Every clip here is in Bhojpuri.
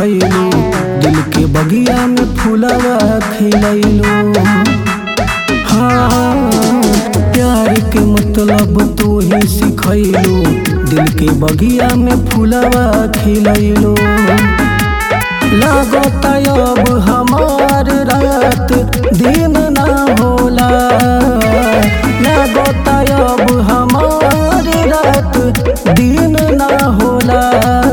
सिखैलू दिल के बगिया में फूलवा खिलैलू हाँ प्यार के मतलब तू ही सिखैलू दिल के बगिया में फूलवा खिलैलू लागत अब हमार रात दिन ना होला लागत अब हमार रात दिन ना होला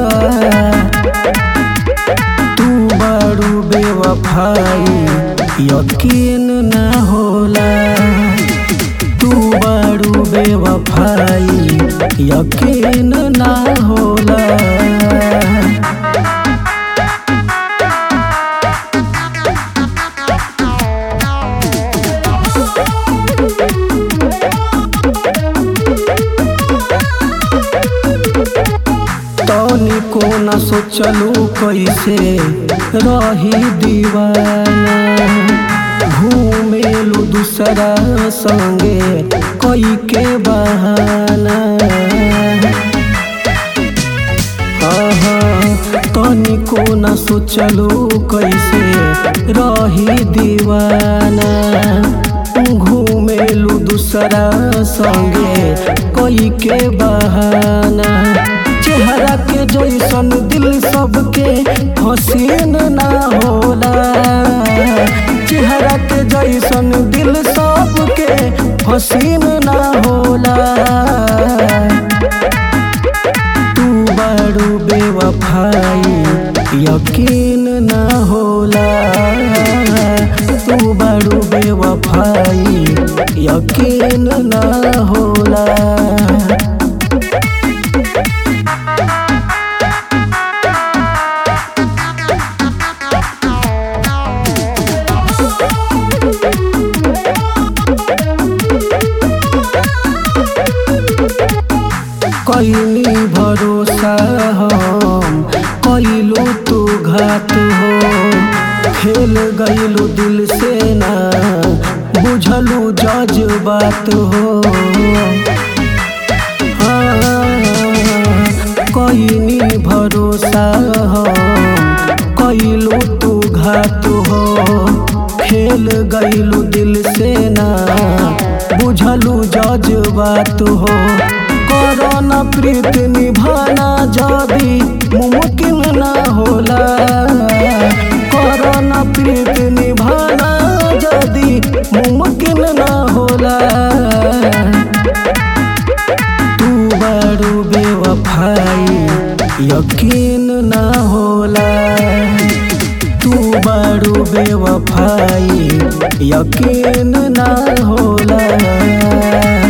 तू बड़ू बेवफाई यकीन ना होला तू बड़ू बेवफाई यकीन ना होला तनिको न सोचलू कैसे रही दीवाना घूमेलू दूसरा संगे कई के बहाना आहा, तनिको न सोचलू कैसे रही दीवाना घूमेलू दूसरा संगे कई के बहाना चेहरा के जैसन दिल सबके हसीन ना होला चेहरा के जैसन दिल सबके हसीन ना होला तू बड़ू बेवफाई यकीन ना होला तू बड़ू बेवफाई यकीन ना होला कैली भरोसा हम कैलू तू घात हो खेल गईलू दिल से ना बुझलू जज्बात हो कैनी भरोसा हम कैलू तू घात हो खेल गईलू दिल से ना बुझलू जज्बात हो करना प्रीत निभाना जदी मुमकिन ना होला करना प्रीत निभाना जदी मुमकिन ना होला तू बड़ू बेवफाई यकीन ना होला तू बड़ू बेवफाई यकीन ना होला